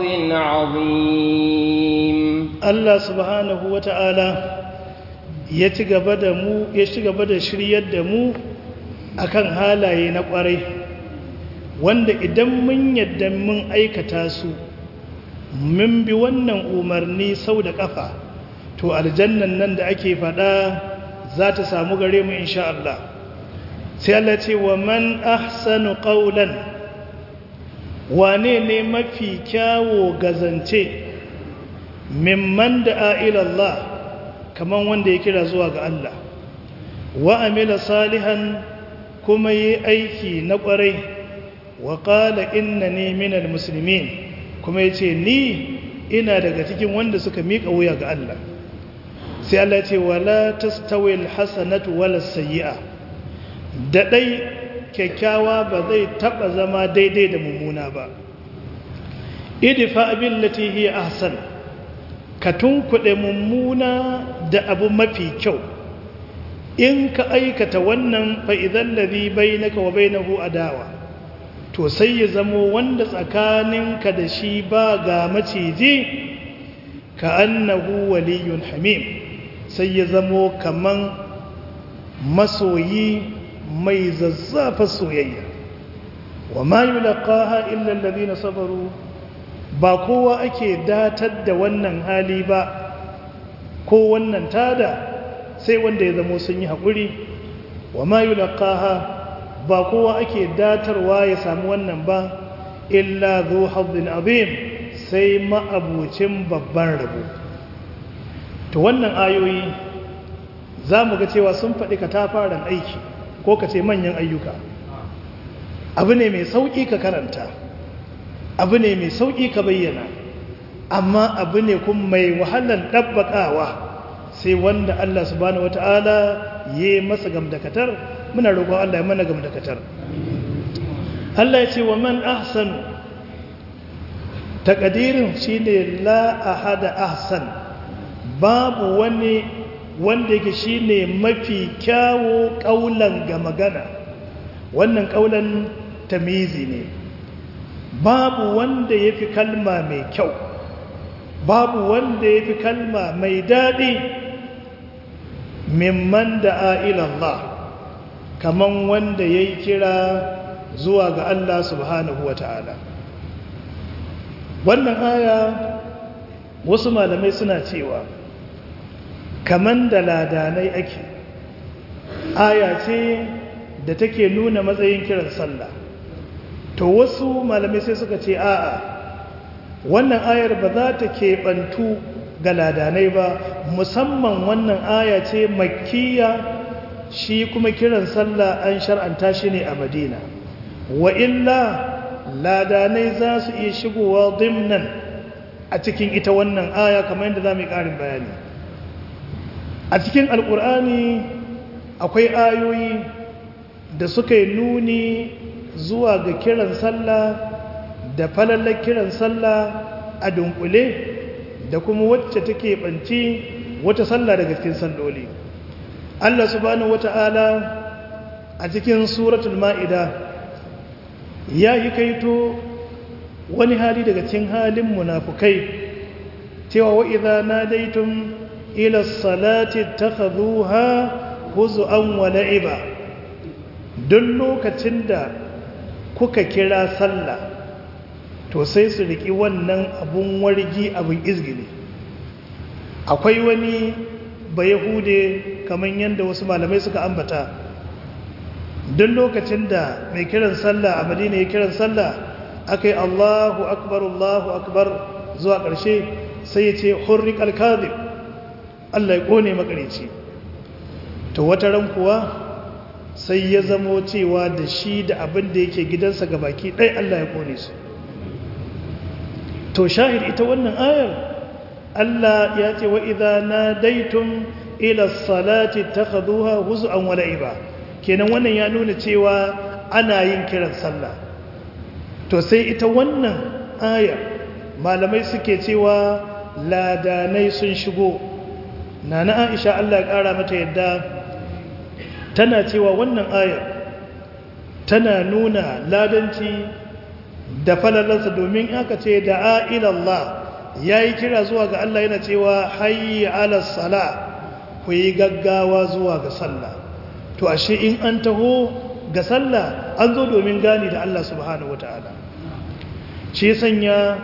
عظيم Allah subhanahu wa ta'ala ya ci gaba da mu ya ci gaba da shiryar da mu akan halaye na ƙwarai wanda idan mun yadda mun aikata su mun bi wannan umarni sau da ƙafa to aljannan nan da ake faɗa za ta samu gare mu insha Allah sai Allah ce wa man ahsanu qawlan wane ne mafi kyawo gazance mimman da Allah kaman wanda ya kira zuwa ga Allah wa amila salihan kuma yi aiki na ƙwarai wa ƙala inna ne minal musulmin kuma ya ce ni ina daga cikin wanda suka miƙa wuya ga Allah sai Allah ce wala tastawil hasanatu wala sayyi'a da dai kyakkyawa ba zai taba zama daidai da mummuna ba idfa billati hiya ahsan ka tunkuɗe mummuna da abu mafi kyau in ka aikata wannan fa idan ladhi bainaka wa bainahu adawa to sai ya zamo wanda tsakaninka da shi ba ga maciji ka annahu waliyun hamim sai ya zamo kaman masoyi mai zazzafa soyayya wa ma yulqaha illa alladhina sabaru ba kowa ake datar da wannan hali ba ko wannan tada sai wanda ya zamo sun yi haƙuri wa ma yulqaha ba kowa ake datarwa ya samu wannan ba illa zu hazzin azim sai ma'abucin babban rabo to wannan ayoyi za mu ga cewa sun faɗi ka tafaran aiki ko ka ce manyan ayyuka abu ne mai sauƙi ka karanta abu ne mai sauƙi ka bayyana amma abu ne kuma mai wahalar ɗabbaƙawa sai wanda Allah subhanahu wata'ala ya yi masa gamdakatar muna roƙon Allah ya mana gamdakatar Allah ya ce wa man ahsanu takadirin shine la ahada ahsan babu wani wanda yake shine mafi kyawo kaulan ga magana wannan kaulan tamizi ne babu wanda yafi kalma mai kyau babu wanda yafi kalma mai daɗi mimman da Allah kaman wanda yayi kira zuwa ga Allah subhanahu wata'ala wannan aya wasu malamai suna cewa kaman da ladanai ake aya ce da take nuna matsayin kiran sallah to wasu malamai sai suka ce a'a wannan ayar ba za ta keɓantu ga ladanai ba musamman wannan aya ce makkiya shi kuma kiran sallah an shar'anta shi ne a madina wa illa ladanai za su iya shigowa dimnan a cikin ita wannan aya kamar yadda za mu yi ƙarin bayani a cikin alƙur'ani akwai ayoyi da suka yi nuni zuwa ga kiran sallah da falallar kiran sallah a dunkule da kuma wacce take banci wata sallah daga cikin salloli Allah subhanahu wata'ala a cikin suratul ma'ida ya yi kaito wani hali daga cikin halin munafukai cewa wa idza nadaitum ila salati takhadhuha huz'an wa la'iba duk lokacin da kuka kira sallah to sai su riki wannan abun wargi abun izgili akwai wani bayahude kamar yadda wasu malamai suka ambata duk lokacin da mai kiran sallah a madina ya kiran sallah aka yi allahu akbar allahu akbar zuwa ƙarshe sai ya ce hurrik alkazib allah ya ƙone makarici to wata ran kuwa sai ya zamo cewa da shi da abin da yake gidansa ga baki ɗai allah ya ƙone su to shahid ita wannan ayar allah ya ce wa idha nadaitum ila salati takhaduha huz'an wa la'iba kenan wannan ya nuna cewa ana yin kiran sallah to sai ita wannan aya malamai suke cewa ladanai sun shigo nana Aisha Allah ya kara mata yadda tana cewa wannan aya tana nuna ladanci da falalansa domin aka ce da ila Allah yayi kira zuwa ga Allah yana cewa hayya ala salah ku yi gaggawa zuwa ga sallah to ashe in an taho ga sallah an zo domin gani da Allah subhanahu wata'ala shi sanya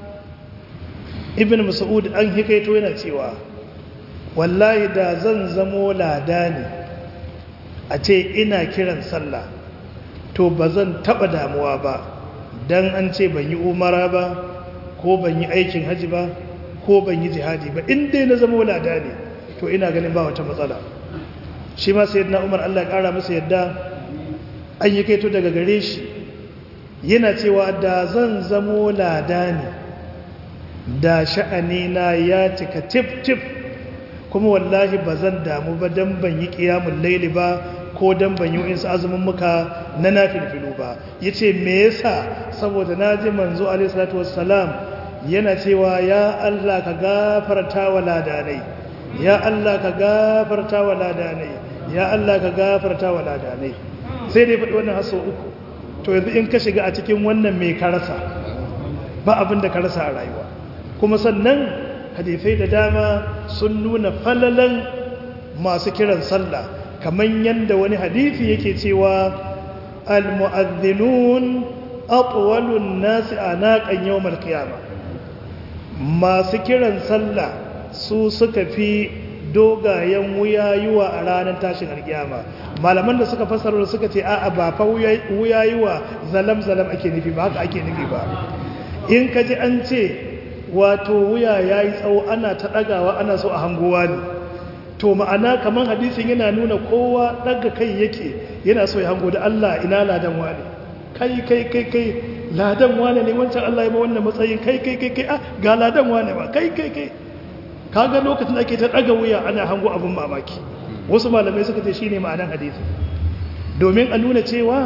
ibn mas'ud an hikaito yana cewa wallahi da zan zamo ladani a ce ina kiran sallah to ba zan taba damuwa ba dan an ce ban yi umara ba ko ban yi aikin haji ba ko ban yi jihadi ba in dai na zamo ladani to ina ganin ba wata matsala shi ma sai na umar allah kara masa yadda an yi kaito daga gare shi yana cewa da zan zamo lada ne da sha'anina ya cika tif-tif kuma wallahi ba zan damu ba don ban yi ƙiyamun laili ba ko don ban yi insu azumin muka na na filfilu ba ya ce me yasa saboda na ji manzo alaihissalatu wassalam yana cewa ya allah ka gafarta wa ladanai ya Allah ka gafarta wa ladanai ya Allah ka gafarta wa ladanai sai dai faɗi wannan haso uku to yanzu in ka shiga a cikin wannan mai karasa ba abin da karasa a rayuwa kuma sannan hadisai da dama sun nuna falalan masu kiran sallah kamar yadda wani hadisi yake cewa al-mu'adhdhinun atwalun nasi anaqan yawmal qiyamah masu kiran sallah su suka fi dogayen wuyayuwa a ranar tashin alkiyama malaman da suka fasara suka ce a'a ba fa wuyayuwa zalam-zalam ake nufi ba haka ake nufi ba in ka ji an ce wato wuya ya yi tsawo ana ta ɗagawa ana so a hangowa ne to ma'ana kamar hadisin yana nuna kowa ɗaga kai yake yana so ya hango da Allah ina ladan wane kai kai kai kai ladan wane ne wancan Allah ya ba wannan matsayin kai kai kai kai ah ga ladan wane ba kai kai kai kaga lokacin da ake ta daga wuya ana hango abin mamaki wasu malamai suka ce shine ma'anar hadisi domin a nuna cewa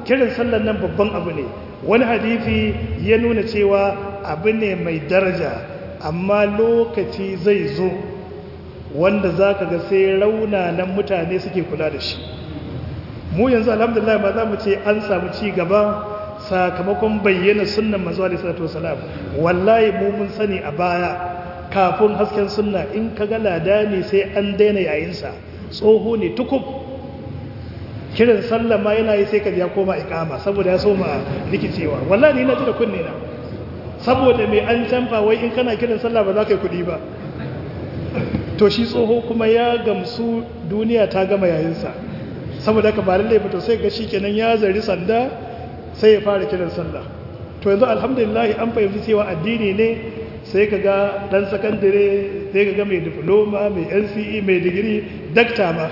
kiran sallar nan babban abu ne wani hadithi ya nuna cewa abu ne mai daraja amma lokaci zai zo wanda za ka ga sai raunanan mutane suke kula da shi mu yanzu alhamdulillah ma za mu ce an samu ci gaba sakamakon bayyana sunnan manzo alaihi salatu wasalam wallahi mu mun sani a baya kafin hasken sunna in ka ga lada ne sai an daina yayinsa tsoho ne tukub kiran sallah ma yana yi sai ka ya koma ikama saboda ya soma rikicewa wallahi ni na ji da kunne na saboda mai an canfa wai in kana kiran sallah ba za ka yi kuɗi ba to shi tsoho kuma ya gamsu duniya ta gama yayinsa saboda ka ba lallai ba to sai ga shi kenan ya zari sanda sai ya fara kiran sallah to yanzu alhamdulillah an fahimci cewa addini ne sai ka ga dan sakandare sai ka ga mai diploma mai NCE mai digiri dakta ma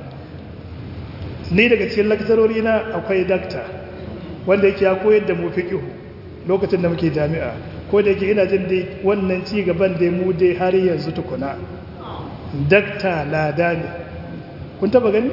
ni daga cikin lakcarori na akwai dakta wanda yake ya koyar da mu fiqh lokacin da muke jami'a ko da yake ina jin dai wannan ci gaban da mu dai har yanzu tukuna dakta lada ne kun taba gani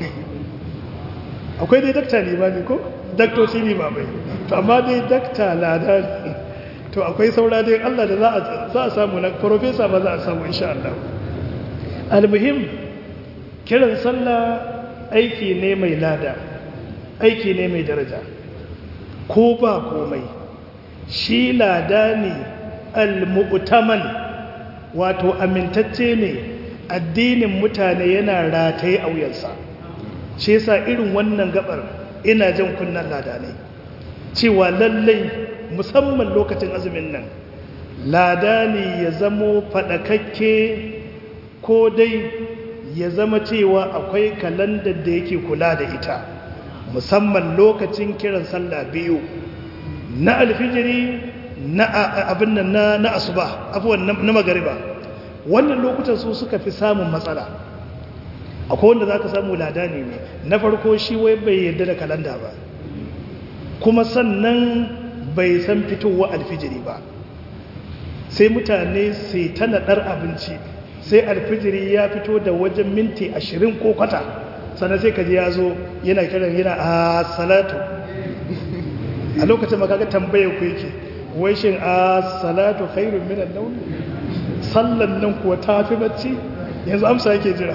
akwai dai dakta ne ba ne ko daktoci ne ba mai to amma dai dakta lada ne to akwai saura dai Allah da za a samu na profesa ba za a samu insha Allah almuhim kiran sallah aiki ne mai lada aiki ne mai daraja ko ba komai shi lada ne al-mu'taman wato amintacce ne addinin mutane yana rataye a wuyansa shi yasa irin wannan gabar ina jan kunnan lada ne cewa lallai musamman lokacin azumin nan lada ne ya zamo faɗakakke ko dai ya zama cewa akwai kalandar da yake kula da ita musamman lokacin kiran sallah biyu na alfijiri na abin nan na na asuba abuwan na magariba wannan lokutan su suka fi samun matsala akwai wanda zaka samu ladani ne na farko shi wai bai yarda da kalanda ba kuma sannan bai san fitowa alfijiri ba sai mutane sai ta naɗar abinci sai alfijiri ya fito da wajen minti ashirin ko kwata sannan sai kaji ya zo yana kiran yana a salatu a lokacin makaga tambaye ku yake wai shin a salatu khairun minan nawm sallan nan kuwa tafi bacci yanzu amsa yake jira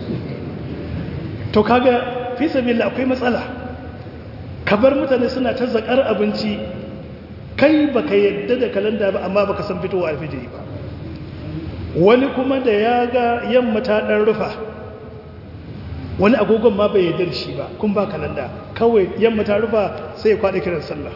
to kaga fi sabila akwai matsala kabar mutane suna ta zakar abinci kai baka yadda da kalanda ba amma baka san fitowa alfijiri ba wani kuma da ya ga yamma ta dan rufa wani agogon ma bai yadda shi ba kun ba kalanda kawai yamma ta rufa sai ya kwada kiran sallah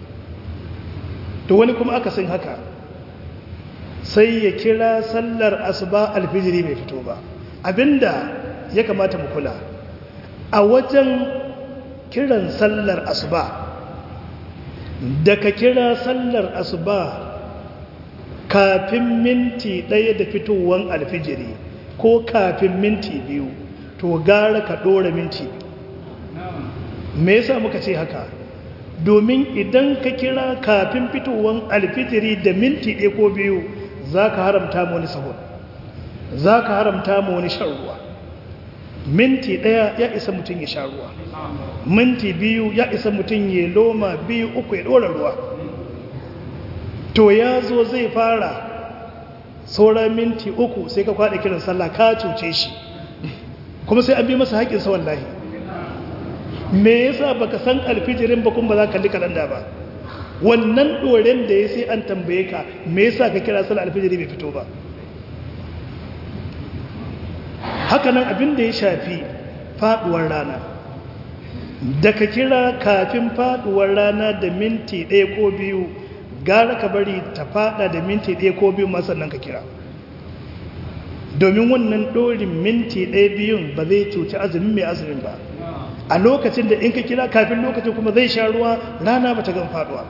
to wani kuma aka sin haka sai ya kira sallar asuba alfijiri bai fito ba abinda ya kamata mu kula a wajen kiran sallar asuba da ka kira sallar asuba kafin minti ɗaya da fitowar alfijiri ko kafin minti biyu to gara ka ɗora minti me yasa muka ce haka domin idan ka kira kafin fitowar alfijiri da minti ɗaya ko biyu za ka haramta mu wani sahur za ka haramta mu wani shan ruwa minti ɗaya ya isa mutum ya sha ruwa minti biyu ya isa mutum ya loma biyu uku ya ɗora ruwa to ya zo zai fara sauran minti uku sai ka kwaɗa kiran sallah ka cuce shi kuma sai an bi masa haƙinsa wallahi me yasa baka san alfijirin ba kuma ba za ka kalli kalanda ba wannan ɗoren da ya sai an tambaye ka me yasa ka kira sallah alfijiri bai fito ba hakanan abin da ya shafi faduwar rana da ka kira kafin faduwar rana da minti ɗaya ko biyu gara ka bari ta fada da minti ɗaya ko biyu masannan ka kira domin wannan ɗorin minti ɗaya biyun ba zai cuci azumin mai azumin ba a lokacin da in ka kira kafin lokacin kuma zai sha ruwa rana ba ta gan faduwa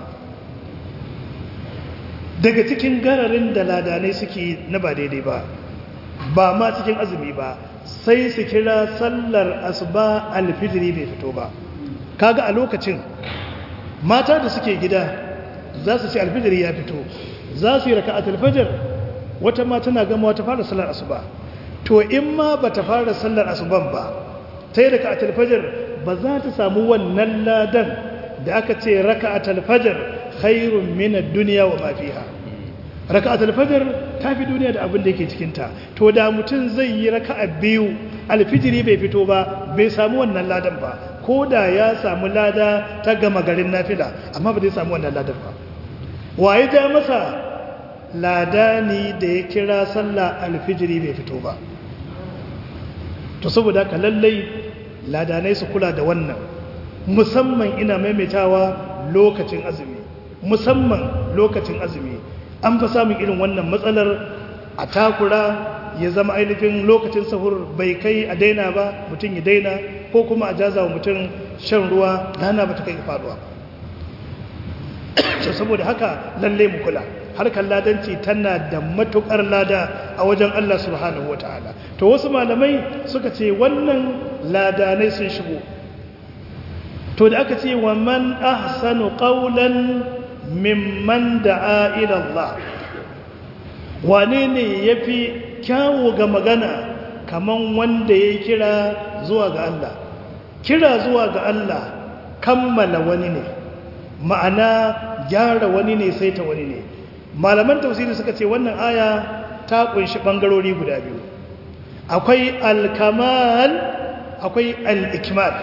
daga cikin gararin da ladanai suke na ba daidai ba ba ma cikin azumi ba sai su kira sallar asuba alfijiri bai fito ba kaga a lokacin mata da suke gida za su ce alfijiri ya fito za su yi raka alfajir wata ma tana gama wata fara sallar asuba to in ma ba ta fara sallar asuban ba ta yi raka alfajir ba za ta samu wannan ladan da aka ce raka'atul fajr khairun min ad-dunya wa ma fiha raka'atul fajr tafi duniya da abin da yake cikin ta to da mutum zai yi raka'a biyu alfijiri bai fito ba bai samu wannan ladan ba ko da ya samu lada ta gama garin nafila amma ba zai samu wannan ladan ba waye ja masa ladani da ya kira sallah alfijiri bai fito ba to saboda haka lallai ladanai su kula da wannan musamman ina maimaitawa lokacin azumi musamman lokacin azumi an fa samun irin wannan matsalar a takura ya zama ainihin lokacin sahur bai kai a daina ba mutum ya daina ko kuma a jaza wa mutum shan ruwa rana ba ta kai faduwa saboda haka lalle mu kula harkar ladanci tana da matukar lada a wajen Allah subhanahu wataala to wasu malamai suka ce wannan ladanai sun shigo to da aka ce wa man ahsanu qawlan mimman da'a ila Allah wane ne yafi kyawu ga magana kaman wanda ya kira zuwa ga Allah kira zuwa ga Allah kammala wani ne ma'ana gyara wani ne sai ta wani ne malaman tafsiri suka ce wannan aya ta kunshi bangarori guda biyu akwai alkamal akwai al-ikmal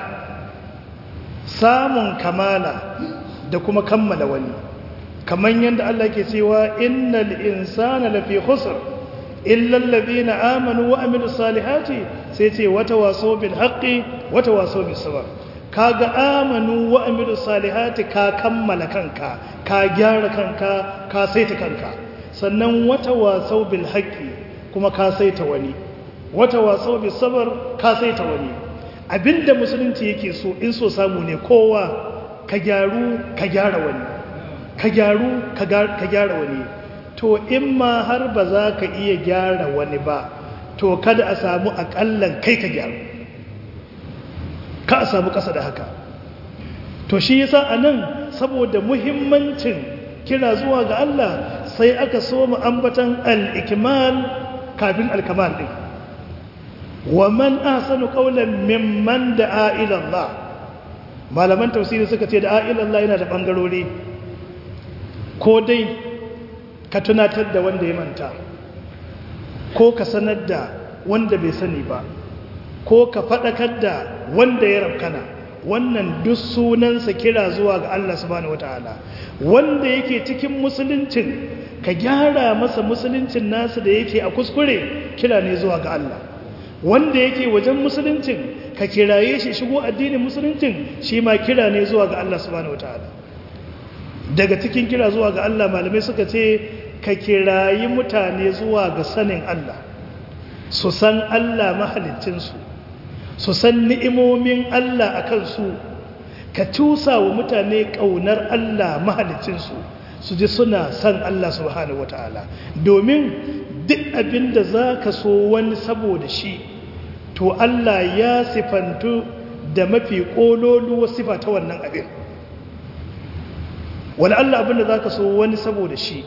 samun kamala da kuma kammala wani kamar yadda Allah ke cewa innal insana lafi khusr illa alladhina amanu wa amilus salihati sai ce wata waso bil haqqi wata waso bis sabr kaga amanu wa amilus salihati ka kammala kanka ka gyara kanka ka saita kanka sannan wata waso bil haqqi kuma ka saita wani wata waso bis sabr ka saita wani abinda musulunci yake so in so samu ne kowa ka gyaru ka gyara wani ka gyaru ka gyara wani to in ma har ba za ka iya gyara wani ba to kada a samu akallan kai ka gyaru ka a samu ƙasa da haka to shi yasa a nan saboda muhimmancin kira zuwa ga Allah sai aka so mu ambatan al-ikmal kafin al-kamal din wa man ahsanu qawlan mimman da'a ila Allah malaman tafsiri suka ce da'a ila Allah yana da bangarori ko dai ka tunatar da wanda ya manta ko ka sanar da wanda bai sani ba ko ka faɗakar da wanda ya rabkana wannan duk sunansa kira zuwa ga Allah subhanahu wataala wanda yake cikin musuluncin ka gyara masa musuluncin nasu da yake a kuskure kira ne zuwa ga Allah wanda yake wajen musuluncin ka kiraye shi shigo addinin musuluncin shi ma kira ne zuwa ga Allah subhanahu wataala daga cikin kira zuwa ga Allah malamai suka ce ka kirayi mutane zuwa ga sanin Allah su san Allah mahalicinsu su san ni'imomin Allah a kansu ka cusa wa mutane ƙaunar Allah mahalicinsu su ji suna san Allah subhanahu wata'ala domin duk abin da za ka so wani saboda shi to Allah ya sifantu da mafi ƙololuwa sifa ta wannan abin wani Allah abin da za ka so wani saboda shi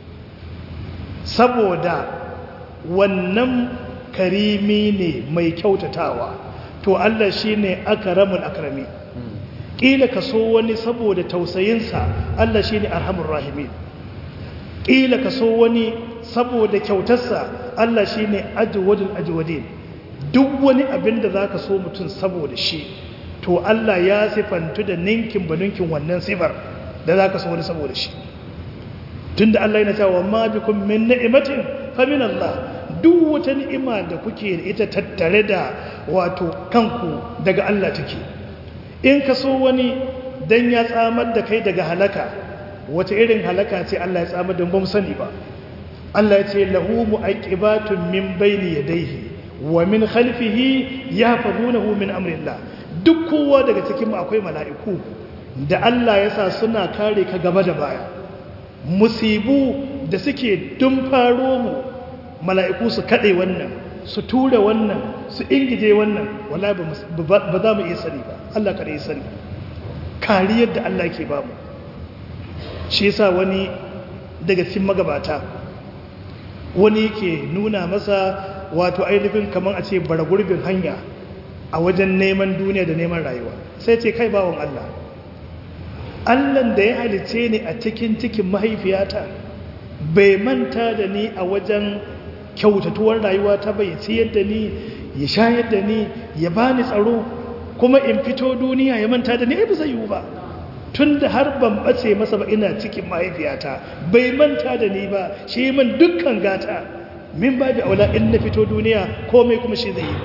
saboda wannan karimi ne mai kyautatawa to Allah shi ne akaramul akrami ƙila ka so wani saboda tausayinsa Allah shi ne arhamun rahimin ƙila ka so wani saboda kyautarsa Allah shi ne ajiwadin ajiwadin duk wani abin da za ka so mutum saboda shi to Allah ya sifantu da ninkin ba ninkin wannan sifar da za ka so wani saboda shi tun da Allah yana cewa ma bikum min ni'imatin fa min Allah duk wata ni'ima da kuke da ita tattare da wato kanku daga Allah take in ka so wani dan ya tsamar da kai daga halaka wata irin halaka ce Allah ya tsamar da ba mu sani ba Allah ya ce lahu mu'aqibatun min bayni yadayhi wa min khalfihi yahfazunahu min amrillah duk kowa daga cikin mu akwai mala'iku da Allah ya sa suna kare ka gaba da baya musibu da suke dun faro mu mala'iku su kaɗe wannan su tura wannan su ingije wannan wala ba za mu iya sani ba Allah kada ya sani kariyar da Allah ke ba mu shi yasa wani daga cikin magabata wani ke nuna masa wato ainihin kamar a ce bara gurbin hanya a wajen neman duniya da neman rayuwa sai ce kai bawon Allah allan da ya halice ni a cikin cikin mahaifiyata bai manta da ni a wajen kyautatuwar rayuwa ta bai ciyar da ni ya shayar da ni ya bani tsaro kuma in fito duniya ya manta da ni ai ba zai yiwu ba tun da har ban bace masa ba ina cikin mahaifiyata bai manta da ni ba shi min dukkan gata min ba da aula in na fito duniya komai kuma shi zai yi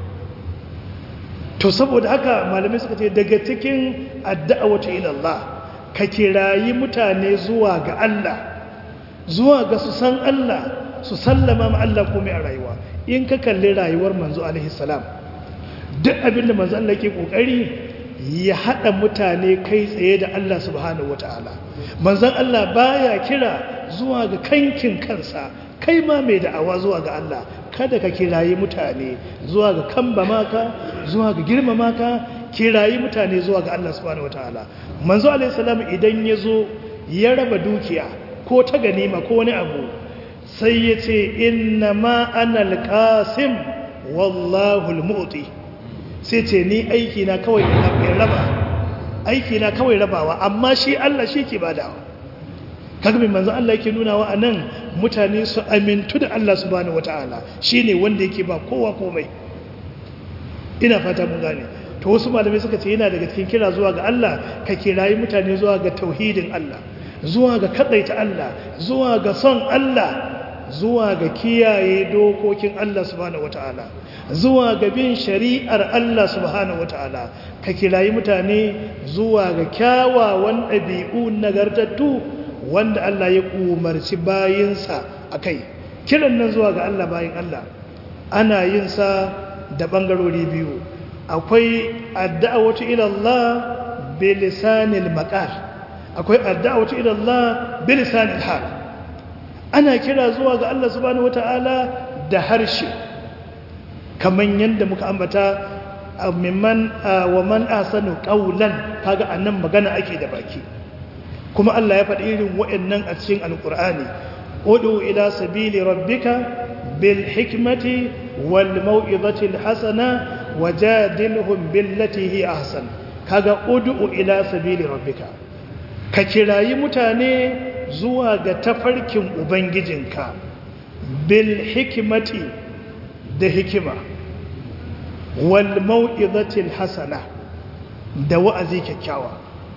to saboda haka malamai suka ce daga cikin adda'awatu ila Allah ka kirayi mutane zuwa ga Allah zuwa ga su san Allah su sallama ma Allah komai a rayuwa in ka kalli rayuwar manzo alaihi salam duk abin da manzo Allah ke kokari ya hada mutane kai tsaye da Allah subhanahu wataala manzon Allah baya kira zuwa ga kankin kansa kai ma mai da'awa zuwa ga Allah kada ka kirayi mutane zuwa ga kamba maka zuwa ga girmama ka kirayi mutane zuwa ga Allah subhanahu wataala manzo alaihi salam idan yazo ya raba dukiya ko ta ganima ko wani abu sai ya ce inna ma ana alƙasim wallahu almu'ti sai ce ni aiki na kawai in raba aiki na kawai rabawa amma shi Allah shi ke badawa kaga mai manzo Allah yake nuna wa anan mutane su amintu da Allah subhanahu wataala shine wanda yake ba kowa komai ina fata mun gane to wasu malamai suka ce yana daga cikin kira zuwa ga Allah ka kirayi mutane zuwa ga tauhidin Allah zuwa ga kadaita Allah zuwa ga son Allah zuwa ga kiyaye dokokin Allah subhanahu wataala zuwa ga bin shari'ar Allah subhanahu wataala ka kirayi mutane zuwa ga kyawawan ɗabi'u nagartattu wanda Allah ya umarci bayinsa akai kiran nan zuwa ga Allah bayin Allah ana yin sa da bangarori biyu akwai adda'awatu ila Allah bi lisanil maqal akwai adda'awatu ila Allah bi lisanil hal ana kira zuwa ga Allah subhanahu wataala da harshe kaman yanda muka ambata mimman wa man asanu qawlan kaga annan magana ake da baki kuma Allah ya faɗi irin waɗannan a cikin alqur'ani udu ila sabili rabbika bil hikmati wal mau'izati al hasana wajadilhum billati hi ahsan kaga udu ila sabili rabbika ka kirayi mutane zuwa ga tafarkin ubangijinka bil hikmati da hikima wal mau'izati al hasana da wa'azi kyakkyawa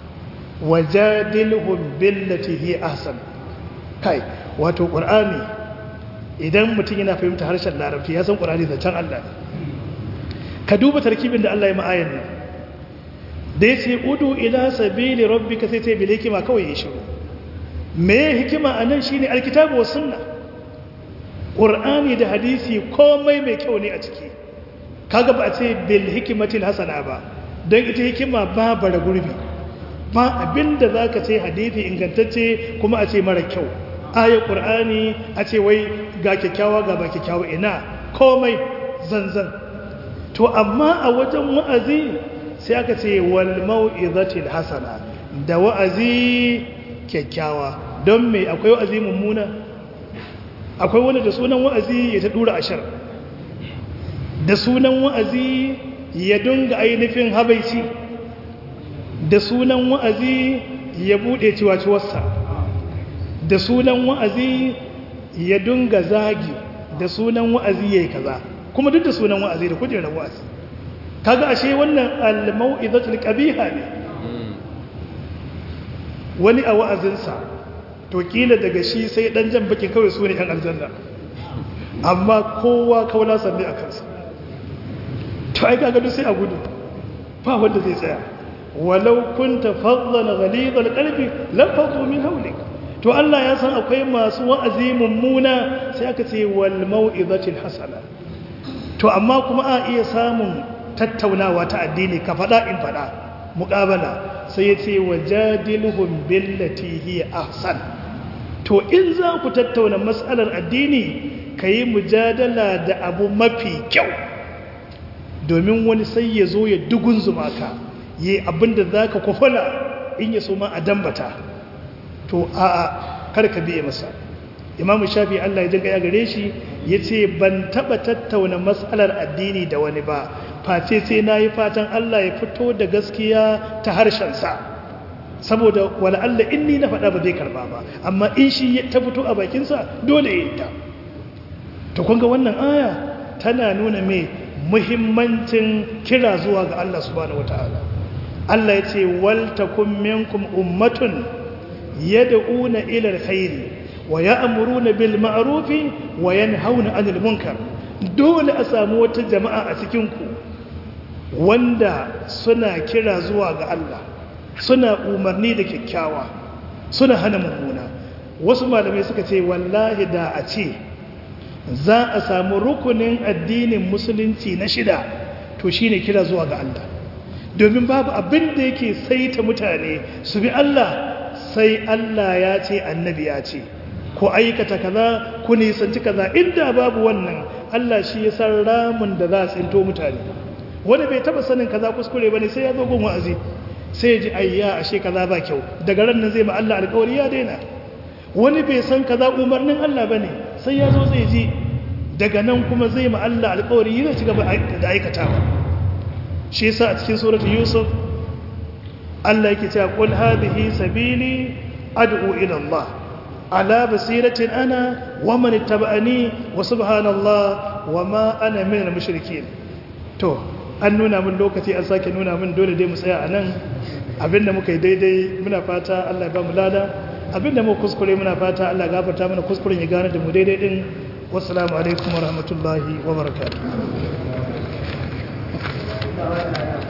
wajadilhum billati hi ahsan kai wato qur'ani idan mutum yana fahimta harshen larabci ya san qur'ani da can Allah ne ka duba tarkibin da Allah ya ma'ayan nan da ya ce udu ila sabili rabbika sai ce bil hikima kawai ya shiru me hikima anan shine alkitabu was sunna qur'ani da hadisi komai mai kyau ne a ciki kaga ba a ce bil hikmatil hasana ba don ita hikima ba bara gurbi ba abinda zaka ce hadisi ingantacce kuma a ce mara kyau ayat qur'ani a ce wai ga kyakkyawa ga ba kyakkyawa ina komai zanzan to amma a wajen wa'azi sai aka ce wal mau'izatil hasana da wa'azi kyakkyawa don me akwai wa'azi mummuna akwai wanda da sunan wa'azi ya ta dura ashar da sunan wa'azi ya dunga ainihin habaici da sunan wa'azi ya bude ciwaciwarsa da sunan wa'azi ya dunga zagi da sunan wa'azi yayi kaza kuma duk da sunan wa'azi da kujerar wa'azi kaga ashe wannan al-mau'izatul qabiha ne wani a wa'azinsa to kila daga shi sai dan jan baki kawai su ne yan aljanna amma kowa kaula sanne a kansa to ai kaga duk sai a gudu ba wanda zai tsaya walau kunta fadlan ghalidhal qalbi lam fadu min hawlik to Allah ya san akwai masu wa'azi mummuna sai aka ce wal mau'izatil hasana to amma kuma a iya samun tattaunawa ta addini ka faɗa in faɗa muƙabala sai ya ce wa jadilhum billati hiya ahsan to in za ku tattauna matsalar addini ka yi mujadala da abu mafi kyau domin wani sai ya zo ya dugun zuma ka yi abinda za ka kwafala in ya so ma a dambata to a'a kar ka biye masa imamu shafi Allah ya jinka ya gare shi ya ce ban taɓa tattauna matsalar addini da wani ba face sai na yi fatan Allah ya fito da gaskiya ta harshensa saboda wala Allah in ni na faɗa ba zai karba ba amma in shi ta fito a bakinsa dole ya yi ta to kun ga wannan aya tana nuna mai muhimmancin kira zuwa ga Allah subhanahu wataala Allah ya ce wal takum minkum ummatun yad'una ila alkhairi wa ya'muruna bil ma'ruf wa yanhauna 'anil munkar dole a samu wata jama'a a cikin ku wanda suna kira zuwa ga Allah suna umarni da kyakkyawa suna hana mummuna wasu malamai suka ce wallahi da a ce za a samu rukunin addinin musulunci na shida to shine kira zuwa ga Allah domin babu abin da yake saita mutane su bi Allah sai Allah ya ce annabi ya ce ko aikata kaza ku nisanci kaza inda babu wannan Allah shi ya san ramin da za a tsinto mutane wanda bai taba sanin kaza kuskure bane sai ya zo gun wa'azi sai ya ji ayya ashe kaza ba kyau daga ran nan zai ma Allah alƙawari ya daina wani bai san kaza umarnin Allah bane sai ya zo zai ji daga nan kuma zai ma Allah alƙawari zai ci gaba da aikatawa shi yasa a cikin suratul yusuf Allah yake cewa qul hadhihi sabili ad'u ila Allah ala basiratin ana wa man ittaba'ani wa subhanallah wa ma ana minal mushrikeen to an nuna min lokaci an sake nuna min dole dai mu tsaya a nan abinda muka yi daidai muna fata Allah ya ba mu lada abinda mu kuskure muna fata Allah ya gafarta mana kuskuren ya gane da mu daidai din wassalamu alaikum wa rahmatullahi wa barakatuh